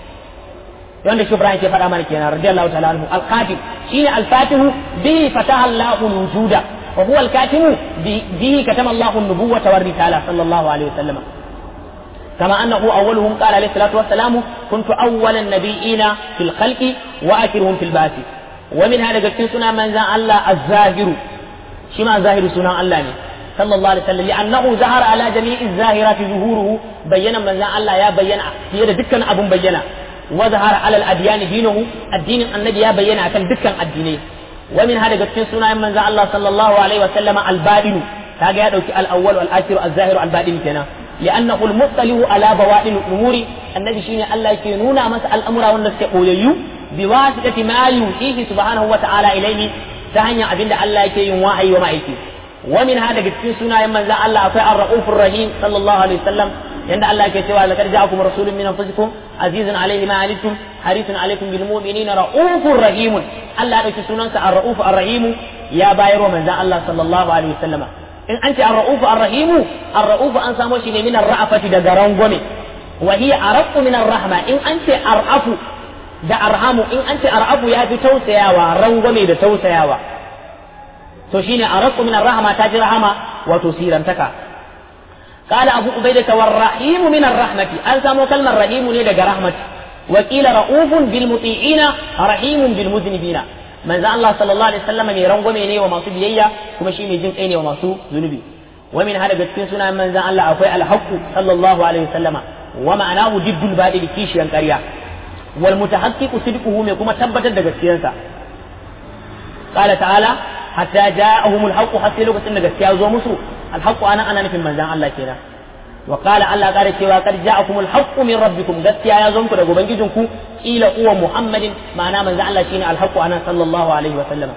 wanda shi Ibrahim ke faɗa mana kenan radiyallahu ta'ala anhu al khatim shine al fatihu bihi fataha Allahu al wujuda wa huwa al katimu bihi katama Allahu an nubuwwata war risala sallallahu alaihi wasallam كما أنه أولهم قال عليه الصلاة والسلام كنت أول النبيين في الخلق وآخرهم في البعث ومن هذا قلت سنة من ذا الله الزاهر شما ظاهر سنة الله صلى الله عليه وسلم لأنه ظهر على جميع الظاهرات ظهوره بين من ذا الله يا بين في دكا أبو بينا وظهر على الأديان دينه الدين النبي يا بين كان دكا الدينين ومن هذا قلت سنة من ذا الله صلى الله عليه وسلم الباطن كاجا يدوك الأول والآخر الظاهر الباطن كنا لأنه المطلع على بواطن الأمور النبي شيني الله يكونون مس الأمر والناس يقوليو بواسطة ما يوحيه سبحانه وتعالى إليه تهنيا أبين الله يكون وحي وما يكي ومن هذا قد سنة من ذا الله أفعل الرؤوف الرحيم صلى الله عليه وسلم عند الله كتوى لقد جاءكم رسول من أنفسكم عزيز عليه ما علمتم حريص عليكم بالمؤمنين رؤوف رحيم الله يكي سنة الرؤوف الرحيم يا بايرو من ذا الله صلى الله عليه وسلم in an ce ar-ra'ufu ar-rahimu ar-ra'ufu an samo shi ne min ar-ra'afati daga rangwame wa hiya araqu min ar-rahma in an ce ar'afu da arhamu in an ce ar'afu ya fi tausayawa rangwame da tausayawa to shine araqu min ar-rahma ta ji rahama wato sirantaka قال أبو عبيدة والرحيم من الرحمة أن سامو كلمة رحيم ندق رحمة وقيل رؤوف بالمطيعين رحيم بالمذنبين manzo Allah sallallahu alaihi wasallam mai rangwame ne wa masu biyayya kuma shi mai jin kai ne wa masu zunubi wa min hada cikin sunan manzo Allah akwai alhaqu sallallahu alaihi wasallam wa ma'anahu diddul badil kishiyan ƙarya wal mutahaqqiqu sidquhu mai kuma tabbatar da gaskiyarsa qala ta'ala hatta ja'ahumul haqq hatta lokacin da gaskiya zo musu alhaqu ana ana nufin manzon Allah kenan wa qala Allah kare cewa qad ja'akumul haqqu min rabbikum gaskiya ya zo muku daga ubangijinku ila uwa muhammadin ma'ana manzo Allah shine alhaqu ana sallallahu alaihi wa sallama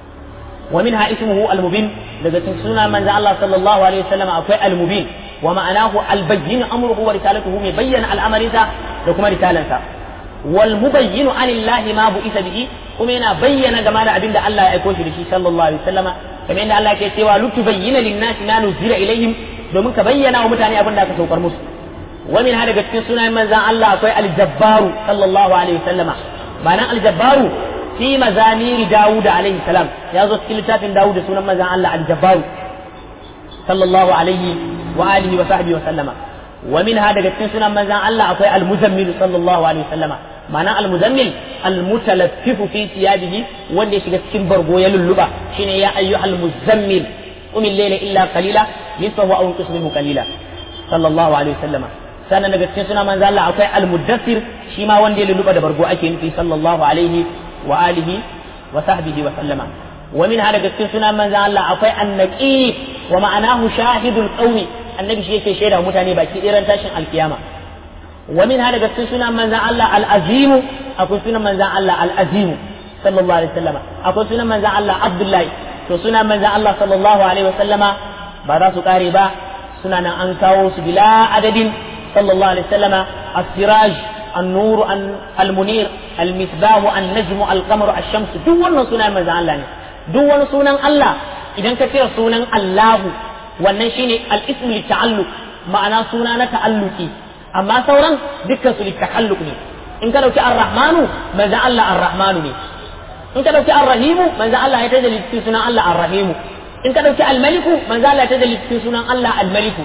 wa minha ismuhu almubin daga cikin sunan manzo Allah sallallahu alaihi wa sallama akwai almubin wa ma'anahu albayyin amruhu wa risalatuhu mai bayyana al'amarinsa da kuma risalansa wal mubayyinu anillahi ma bu'isa bihi kuma yana bayyana game da abinda Allah ya aiko shi da shi sallallahu alaihi wa sallama kamar yadda Allah ke cewa lutubayyina lin-nasi ma nuzila ilaihim domin ka bayyana wa mutane abin da aka saukar musu wa min hada cikin sunayen manzan Allah akwai aljabbaru sallallahu alaihi wasallama ma'anan aljabbaru fi mazamiri Dawud alaihi salam ya zo cikin littafin Dawud da sunan manzan Allah aljabbaru sallallahu alaihi wa alihi wa sahbihi wa sallama wa min hada cikin sunan manzan Allah akwai almuzammil sallallahu alaihi wasallama ma'ana almuzammil almutalaffifu fi thiyabihi wanda ya shiga cikin bargo ya lulluba shine ya ayyuhal muzammil qum al-layla illa qalila nisfahu aw inqus minhu qalila sallallahu alaihi wasallama sannan daga cikin suna manzo Allah akwai al-muddathir shi ma wanda ya lulluba da bargo ake nufi sallallahu alaihi wa alihi wa sahbihi wa sallama wa min hada cikin suna manzo Allah akwai an-naqib wa ma'anahu shahidul qawmi annabi shi yake shaida mutane baki ɗiran tashin alkiyama wa min hada cikin suna manzo Allah al-azim akwai sunan manzo Allah al-azim sallallahu alaihi wasallama akwai sunan manzo Allah Abdullahi to sunan manzo Allah sallallahu alaihi wasallama ba za su kare ba suna nan an kawo su bila adadin صلى الله عليه وسلم السراج النور المنير المصباح النجم القمر الشمس duk wannan sunan manzon Allah ne duk wani sunan Allah idan ka kira sunan Allahu wannan shine al-ismu li-ta'alluq ma'ana suna na ta'alluki amma sauran dukkan su li-ta'alluq ne in ka dauki ar-rahmanu manzon Allah ar-rahmanu ne in ka dauki ar-rahimu manzon Allah ya tajalli cikin sunan Allah ar-rahimu in ka dauki al-maliku manzon Allah ya tajalli cikin sunan Allah al-maliku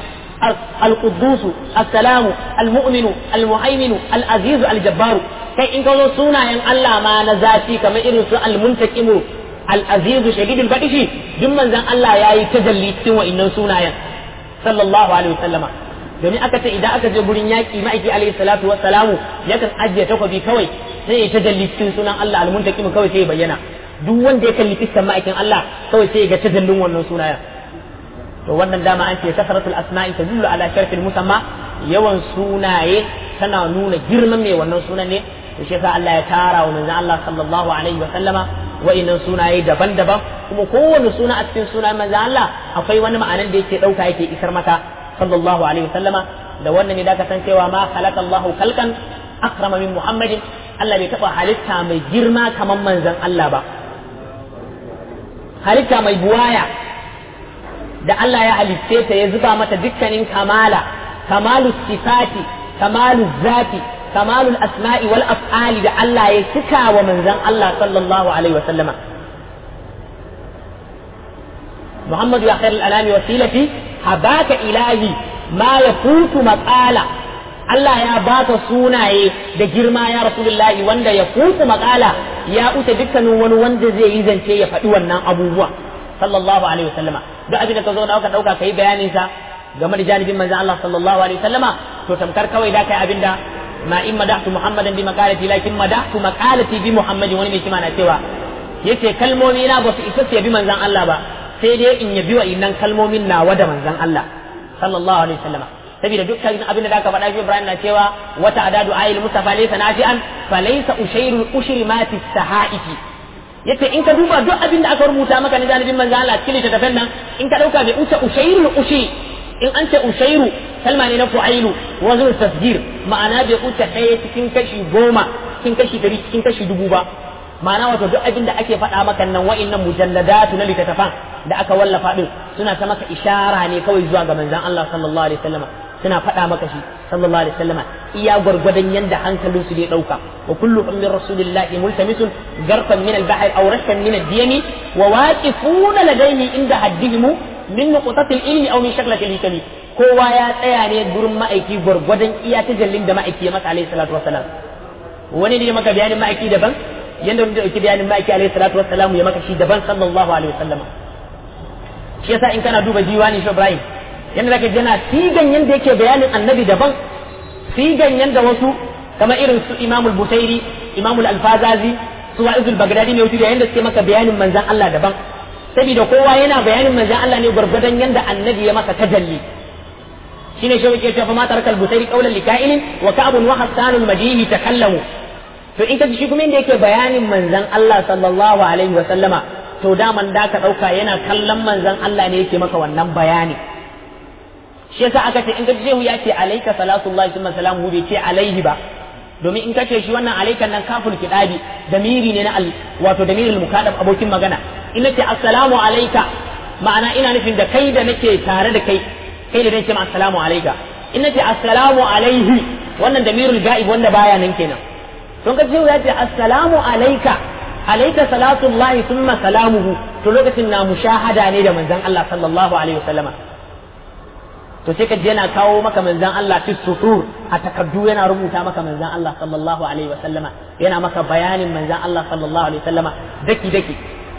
القدوس السلام المؤمن المهيمن العزيز الجبار kai in ka zo sunayen Allah ma na zafi kamar irin su almuntaqimu al-aziz shadidul badishi duk manzon Allah yayi tajalli cikin wa'annan sunayen sallallahu alaihi wasallama domin aka ce idan aka je gurin yaƙi ma'aiki alaihi salatu wassalamu yakan ajiye takwabi kawai sai ya tajalli cikin sunan Allah al-muntakim kawai sai ya bayyana duk wanda ya kalli fiskan ma'aikin Allah kawai sai ya ga tajallin wannan sunayen to wannan dama an ce kasratul asma'i tadullu ala sharfil musamma yawan sunaye tana nuna girman mai wannan sunan ne to shi yasa Allah ya tara wa manzon Allah sallallahu alaihi wa sallama wa'innan sunaye daban-daban kuma kowane suna a cikin sunan manzon Allah akwai wani ma'anan da yake dauka yake isar mata sallallahu alaihi wa sallama da wannan ne da ka san cewa ma khalaqa Allahu khalqan akrama min Muhammadin Allah bai taba halitta mai girma kamar manzon Allah ba halitta mai buwaya da Allah ya halitte ta ya zuba mata dukkanin kamala kamalu sifati kamalu zati kamalu asma'i wal af'ali da Allah ya cika wa manzon Allah sallallahu alaihi wa sallama Muhammadu ya khairul alami wasilati habaka ilahi ma yafutu maqala Allah ya baka sunaye da girma ya rasulullahi wanda ya futu maqala ya uta dukkanin wani wanda zai yi zance ya faɗi wannan abubuwa sallallahu alaihi wasallama duk abin da ka zo da aka dauka kai bayanin sa game da janibin manzon Allah sallallahu alaihi wasallama to tamkar kawai da kai abin da ma in madahtu muhammadan bi maqalati lakin madahtu maqalati bi muhammadin wani mai kima na cewa yace kalmomi na ba su isa su yabi manzon Allah ba sai dai in yabi wa innan kalmomin nawa da manzon Allah sallallahu alaihi wasallama saboda dukkan abin da aka faɗa shi Ibrahim na cewa wata adadu ayil mustafa laysa nafi'an fa laysa ushairu ushri ma fi sahaifi yace in ka duba duk abin da aka rubuta maka na janibin manzo Allah cikin littattafan nan in ka dauka bai uce ushairul ushi in an ce ushairu kalma ne na fu'ailu wazn tasgir ma'ana bai uce ɗaya cikin kashi goma cikin kashi dari cikin kashi dubu ba ma'ana wato duk abin da ake faɗa maka nan wa'innan mujalladatu na littattafan da aka wallafa din suna ta maka ishara ne kawai zuwa ga manzon Allah sallallahu alaihi wasallam suna faɗa maka shi sallallahu alaihi wasallam iya gwargwadon yanda hankalin su zai dauka wa kullu min rasulillahi multamisun garfan min al-bahr aw rashkan min ad-diyami wa waqifuna ladayhi inda haddihim min nuqtati al-ilmi aw min shaklati al-hikami kowa ya tsaya ne gurin ma'aiki gwargwadon iya tajallin da ma'aiki ya masa alaihi salatu wasalam wani ne maka bayanin ma'aiki daban yanda wani da dauki bayanin ma'aiki alaihi salatu wasalam ya maka shi daban sallallahu alaihi wasallam shi yasa in kana duba diwani shi Ibrahim yanda zaka jana sigan yanda yake bayanin annabi daban sigan yanda wasu kama irin su Imam al-Busairi Imam al-Alfazazi su Wa'izul Baghdadi ne wuce da yanda suke maka bayanin manzon Allah daban saboda kowa yana bayanin manzon Allah ne gurgurdan yanda annabi ya maka tajalli shine shi yake cewa ma tarakal Busairi qawlan likainin wa ka'bun wa hasanul madihi takallamu to in ka ji shi kuma inda yake bayanin manzon Allah sallallahu alaihi wa sallama to daman da ka ɗauka yana kallon manzon Allah ne yake maka wannan bayani shi yasa aka ce in ka shehu ya ce alaika salatullahi summa salamu bai ce alaihi ba domin in ka ce shi wannan alaikan nan kaful kidabi damiri ne na al wato damirul mukadab abokin magana in nace assalamu alaika ma'ana ina nufin da kai da nake tare da kai kai da nake ma assalamu alaika in nace assalamu alaihi wannan damirul ga'ib wanda baya nan kenan don ka shehu ya ce assalamu alaika alaika salatullahi thumma salamuhu to lokacin na mushahada ne da manzon Allah sallallahu alaihi wasallama to sai ka je yana kawo maka manzon Allah fi sutur a takaddu yana rubuta maka manzon Allah sallallahu alaihi wasallama yana maka bayanin manzon Allah sallallahu alaihi wasallama daki daki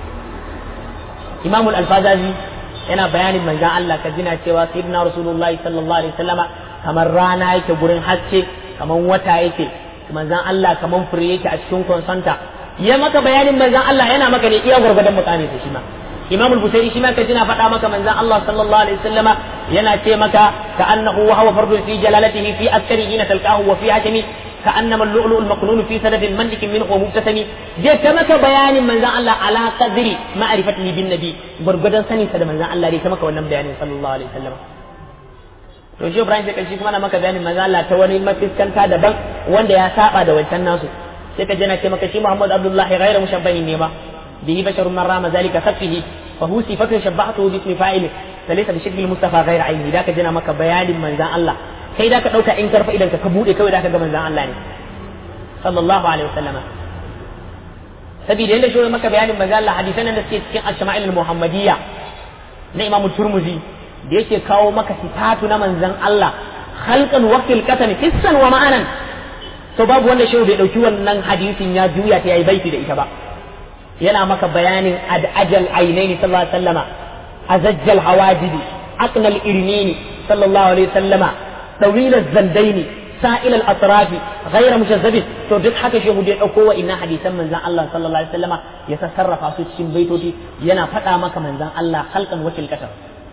Imam al-Alfazazi yana bayanin manzon Allah ka jina cewa sayyidina Rasulullahi sallallahu alaihi wasallama kamar rana yake gurin haske kamar wata yake manzon Allah kamar fure yake a cikin konsanta ya maka bayanin manzan Allah yana maka ne iya gwargwadon mukami da shi ma Imam al-Busairi shi ma ka jina faɗa maka manzan Allah sallallahu alaihi wasallama yana ce maka ka annahu wa huwa fardun fi jalalatihi fi askari hina talqahu wa fi hakimi ka annama al-lu'lu al-maknun fi sadadin mandikin minhu wa mubtasami je ta maka bayanin manzan Allah ala qadri ma'rifatihi bin nabi gwargwadon sanin sa da manzan Allah dai ta maka wannan bayanin sallallahu alaihi wasallama to shi Ibrahim sai shi kuma na maka bayanin manzan Allah ta wani mafiskanta daban wanda ya saba da wancan nasu sai ka jana ce maka shi Muhammad Abdullahi ghairu mushabbahin ne ba bihi basharun man rama zalika safihi fa hu sifatu shabbahtu bi ismi fa'il falaysa bi shakli mustafa ghairu aini da ka jana maka bayanin manzan Allah kai da ka dauka in karfa idan ka ka bude kawai da ka ga manzan Allah ne sallallahu alaihi wasallam sabida yanda shi maka bayanin manzan Allah hadisan da suke cikin al-shama'il al-muhammadiyya na Imam Turmuzi da yake kawo maka sifatu na manzan Allah khalqan waqtil qatami hissan wa ma'anan to babu wanda shehu bai dauki wannan hadisin ya juya ta yayi baiti da ita ba yana maka bayanin ad'ajal ainaini sallallahu alaihi wasallama azajjal hawajidi aqnal irnini sallallahu alaihi wasallama dawil zandaini sa'il al-atrafi ghayra mushazzabin to duk haka shehu da ya dauko wa inna hadisan manzon Allah sallallahu alaihi wasallama ya sarrafa su cikin baitoti yana faɗa maka manzon Allah halkan wakil kasar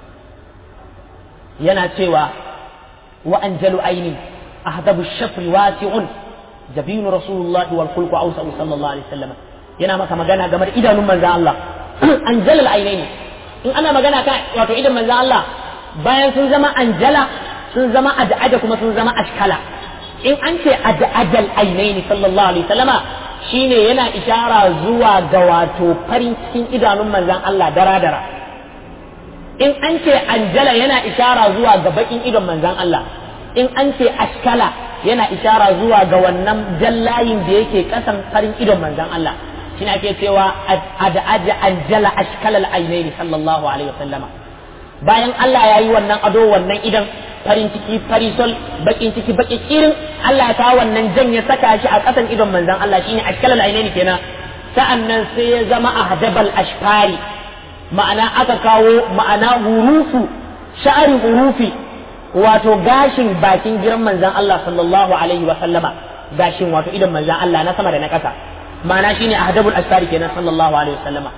yana cewa wa anjalu ainin ahdabu shafri wasi'un jabinu rasulullahi wal khulqu awsa'u sallallahu alaihi wasallama yana maka magana game da idanun manzon Allah anjalal ainaini in ana magana kan wato idan manzon Allah bayan sun zama anjala sun zama ad'ada kuma sun zama ashkala in an ce ad'adal ainaini sallallahu alaihi wasallama shine yana ishara zuwa ga wato farin cikin idanun manzon Allah dara dara in an ce anjala yana ishara zuwa ga bakin idon manzon Allah in an ce ashkala yana ishara zuwa ga wannan jallayin da yake kasan farin idon manzon Allah shine ake cewa ad'aja anjala ashkalal ainaini sallallahu alaihi wasallama bayan Allah ya yi wannan ado wannan idan farin ciki farisol bakin ciki baki kirin Allah ta wannan jan ya saka shi a kasan idon manzon Allah shine ashkalal ainaini kenan sa'annan sai ya zama ahdabal ashfari ma'ana aka kawo ma'ana hurufu sha'ari hurufi wato gashin bakin giran manzon Allah sallallahu alaihi wa sallama gashin wato idon manzon Allah na sama da na kasa ma'ana shine ahdabul ashfari kenan sallallahu alaihi wa sallama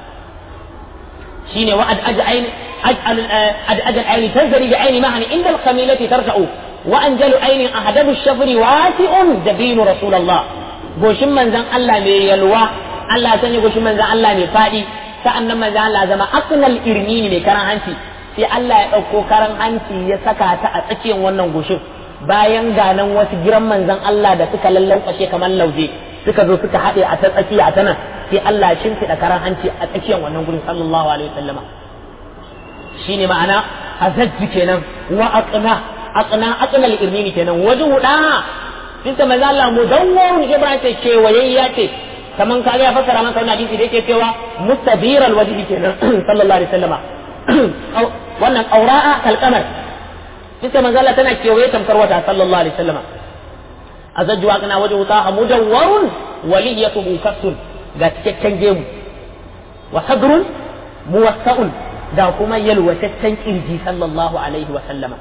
shine wa ad aj'ain aj'al ad aj'al ayn tanzari bi ayn mahani inda al-qamilati tarja'u wa anjalu ayn ahdabu ash-shafri wasi'un jabinu rasulullah goshin manzon Allah ne yalwa Allah ya sanya goshin manzon Allah ne fadi sa'annan manzon Allah zama aqnal irmini ne karan hanci sai Allah ya dauko karan hanci ya saka ta a tsakiyar wannan goshin bayan ganan wasu giran manzon Allah da suka lallankwashe kamar lauje suka zo suka haɗe a ta tsakiya a ta nan sai Allah ya shimfiɗa karan hanci a tsakiyar wannan gurin sallallahu alaihi wasallama shine ma'ana azajji kenan wa aqna aqna aqna al-irmini kenan wajhu da tinta manzo Allah mudawwarun ibrahim ce kewayayya ce kaman kaga ya fassara maka wannan hadisi da yake cewa mustabir al-wajhi kenan sallallahu alaihi wasallama wannan aura'a kalqamar tinta manzo Allah tana kewaye tamkar wata sallallahu alaihi wasallama azajju aqna wajhu ta mudawwarun waliyatuhu kassun ga cikakken gemu wa sadrun muwassa'un da kuma yalwataccen kirji sallallahu alaihi wa sallama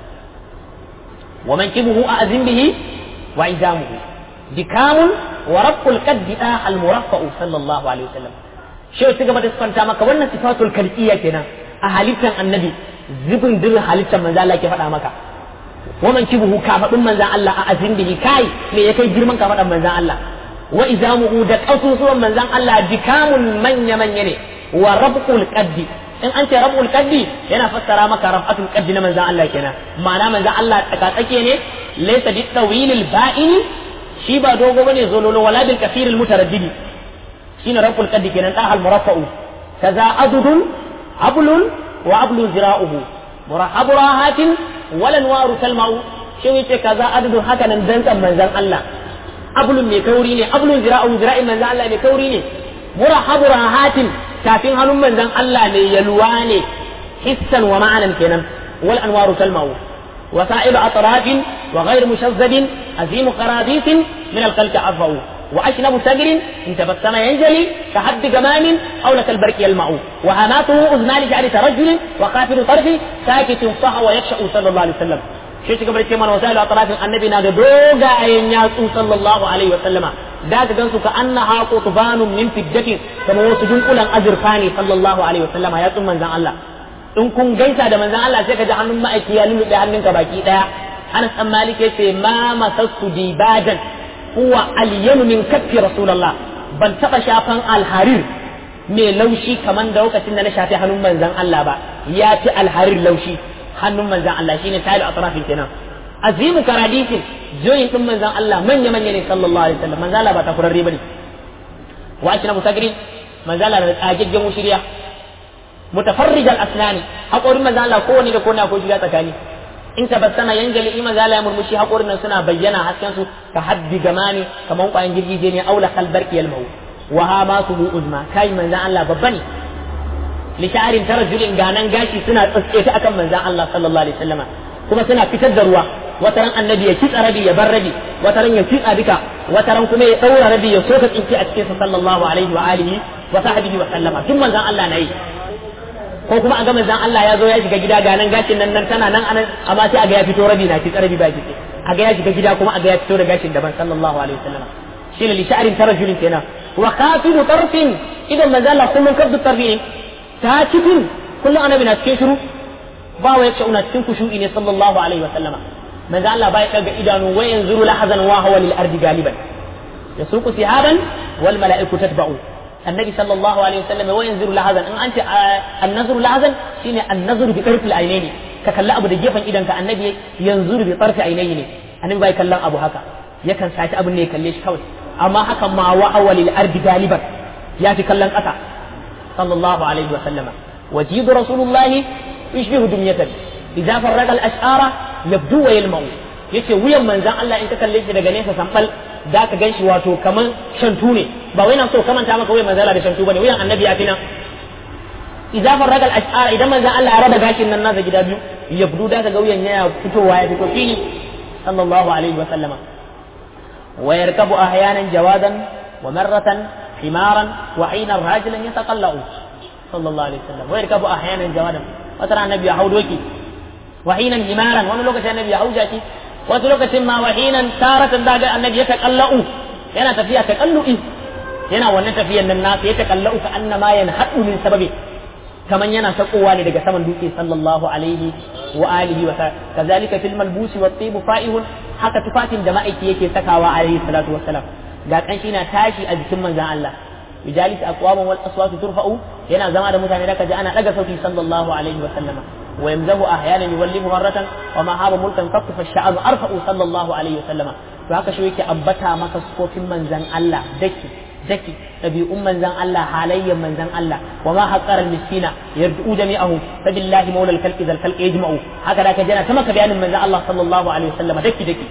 wa mankibuhu a'zim bihi wa idamuhu dikamun wa rabbul qaddi al muraffa'u sallallahu alaihi wa sallam shi ya gaba da sifanta maka wannan sifatul kalqiyya kenan a halittan annabi zubin dirin halittan manzo Allah ke faɗa maka wa mankibuhu kafadun manzan Allah a azim bihi kai me ya kai girman kafadan manzan Allah wa izamuhu da kasusuwan manzan Allah dikamun manya manya ne wa rabqul qaddi in an ce rabul qaddi yana fassara maka rafatul qaddi na manzan Allah kenan ma'ana manzan Allah tsakatsake ne laysa bi tawilil ba'ini shi ba dogo bane zololo wala bil kafiril mutaraddidi shine rabul qaddi kenan da al muraffa'u kaza adudun ablun wa ablun zira'uhu murahabu rahatin wala waru talma'u shi yace kaza adudun haka nan dantsan manzan Allah ablun mai kauri ne ablun zira'u zira'in manzan Allah mai kauri ne murahabu rahatin tafin hannun manzan Allah ne yalwa ne hissan wa ma'anan kenan wal anwaru talma'u وسائل أطراف وغير مشذب أزيم قرابيس من الخلق أرفع وأشنب سجر إن تبسم ينجلي كحد جمام أو لك البرك يلمع وهماته أذنان جعل ترجل وقافل طرف ساكت صح ويخشأ صلى الله عليه وسلم shi shi gabar cewa wasailu atrafin annabi na da dogayen yatsu sallallahu alaihi wa sallama da ka gansu ka annaha qutbanun min fiddatin kamar wasu dunkulan azurfa ne sallallahu alaihi wa sallama yatsun manzon Allah in kun gaisa da manzon Allah sai ka ji hannun ma'aiki ya lulluɓe hannunka baki daya Anas dan Malik yace ma masassu dibadan huwa alyanu min kaffi rasulullah ban taba shafan alharir mai laushi kaman da lokacin da na shafi hannun manzon Allah ba ya fi alharir laushi hannun manzan Allah shine tayi atrafin kenan azimu karadisin joyin din manzan Allah manya manya ne sallallahu alaihi wasallam manzan Allah ba ta kurarre bane wa ashna musagrin manzan Allah da tsagaggen mushriya mutafarrij al-asnani haƙorin manzan Allah kowanne da kowanne akwai shiga tsakani in tabassama yanjali in manzan Allah ya murmushi haƙorin nan suna bayyana hasken su ka haddi gamani kaman kwayan girgije ne aula kalbarki yalmau wa ha ma su uzma kai manzan Allah babba ne lisharin tarajulin ganan gashi suna tsatsefe akan manzan Allah sallallahu alaihi wasallama kuma suna fitar da ruwa wataran annabi ya kitsa rabi ya bar rabi wataran ya kitsa duka wataran kuma ya daura rabi ya soka tsinki a cikin sa sallallahu alaihi wa alihi wa sahbihi wa sallama duk manzon Allah na yi ko kuma a ga manzon Allah ya zo ya shiga gida ga nan gashin nan nan tana nan anan amma sai a ga ya fito rabi na kitsa rabi ba kitse a ga ya shiga gida kuma a ga ya fito da gashin daban sallallahu alaihi wa sallama shine li sha'rin tarajulin kenan wa khafidu tarfin idan manzon Allah kullun kabdu tarfi ta cikin kullum annabi na cikin shiru ba wa yace una cikin kushu'i ne sallallahu alaihi wa sallama manzo Allah bai daga idanu wa yanzuru lahazan wa huwa lil ardi galiban yasuqu sihaban wal mala'iku tatba'u annabi sallallahu alaihi wa sallama wa yanzuru lahazan in anti an-nazru lahazan shine an-nazru bi tarfi al-aynaini ka kalli abu da gefen idan ka annabi yanzuru bi tarfi aynaini ne annabi bai kallon abu haka yakan saci abin ne ya kalle shi kawai amma hakan ma wa huwa lil ardi galiban ya fi kallon ƙasa sallallahu alaihi wa sallama وجيد رسول الله يشبه دمية إذا فرق الأشعار يبدو ويلمع yace wuyan manzan Allah in ka kalle shi daga nesa sambal da ka ganshi wato kaman shantu ne ba wai na so kamanta maka wuyan manzan Allah da shantu bane wuyan annabi ya fi nan idza farraga al-ash'ar idan manzan Allah ya raba gashin nan nasa gida biyu yabdu da ka ga wuyan yana fitowa ya fito fili sallallahu alaihi wa sallama wa yarkabu ahyanan jawadan wa marratan himaran wa ayna rajulan yataqallau sallallahu alaihi wasallam wai rikabu ahyanan jawadan wata ran annabi ya hau doki wahinan himaran wani lokacin annabi ya hau jaki wata lokacin ma wahinan taratan daga annabi ya taqallau yana tafiya taqallu'i yana wannan tafiyan nan nasa ya taqallau ka annama yanhadu min sababi kaman yana sakowa ne daga saman dutse sallallahu alaihi wa alihi wa kazalika fil malbusi wat tib fa'ihun haka tufafin da ma'aiki yake sakawa alaihi salatu wassalam ga kanshi na tashi a jikin manzon Allah bijalis aqwaman wal aswat turfa'u yana zama da mutane da kaji ana daga sauti sallallahu alaihi wa sallama wa yamzahu ahyanan yuwallihu marratan wa ma haba mulkan kaffa fa sha'anu arfa'u sallallahu alaihi wa sallama to haka shi yake ambata maka sufofin manzan Allah daki daki ɗabi'un manzan Allah halayyan manzan Allah wa ma haqqara al-miskina yardu jami'ahu fa billahi mawla al-khalqi zal khalqi yajma'u haka da ka jana ta maka bayanin manzan Allah sallallahu alaihi wa sallama daki daki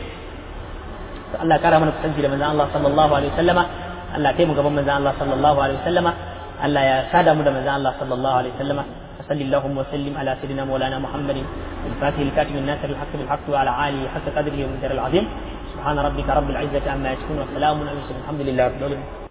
Allah kara mana kusanci da manzan Allah sallallahu alaihi wa sallama Allah kai mu gaban manzon Allah sallallahu alaihi wasallama Allah ya sada mu da manzon Allah sallallahu alaihi wasallama صلى اللهم وسلم على سيدنا مولانا محمد الفاتح الكاتب الناصر الحق بالحق وعلى اله حق قدره ومقداره العظيم سبحان ربك رب العزه عما يصفون وسلام على المرسلين الحمد لله رب العالمين